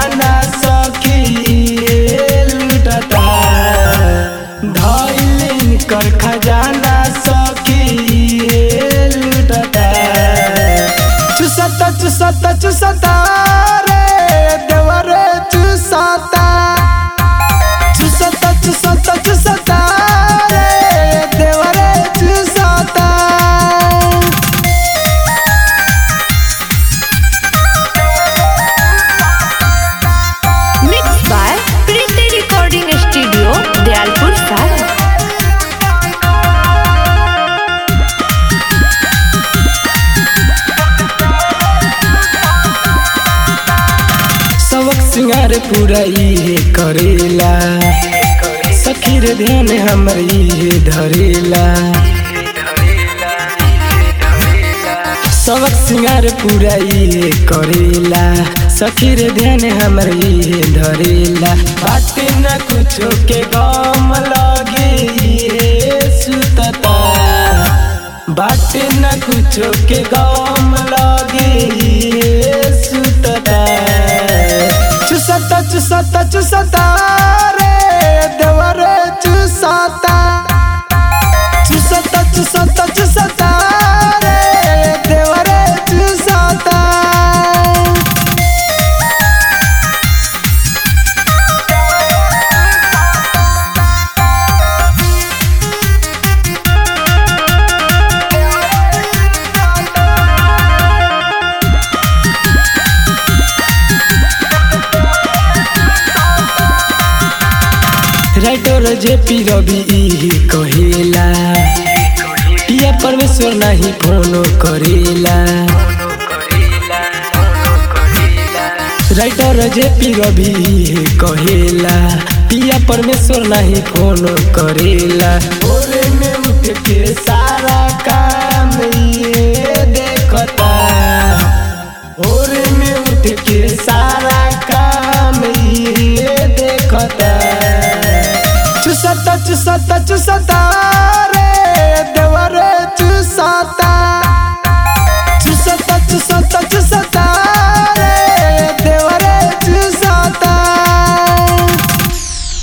खजाना सखी लुटता धैलिन कर खजाना सखी लुटता चुसता चुसता चुसता रे देवरे चुसता चुसता चुसता चुसता रे देवरे चुसता Mixed by Preeti Recording Studio, Dialpur Sara. सबक सिंगार पूरा इहे करेला सखी रे ध्यान हमर इहे धरेला सबक सिंगार पूरा इहे करेला सखी रे ध्यान हमर इहे धरेला बात न कुछो के गम लगे इहे सुतता बात न कुछो के गम लगे इहे सुतता चुसता चुसता चुसता रे देवरे चुसता चुसता चुसता चुसता रे देवरे चुसता राइटर जे पी रवि इही कहेला पिया परमेश्वर नाही फोनो करेला राइटर जे पी रवि इही कहेला पिया परमेश्वर नाही फोनो करेला भोरे में उठ के सारा काम ये देखता भोरे में उठ के सारा काम ये देखता चुसता चुसता चुसता रे देवरे चुस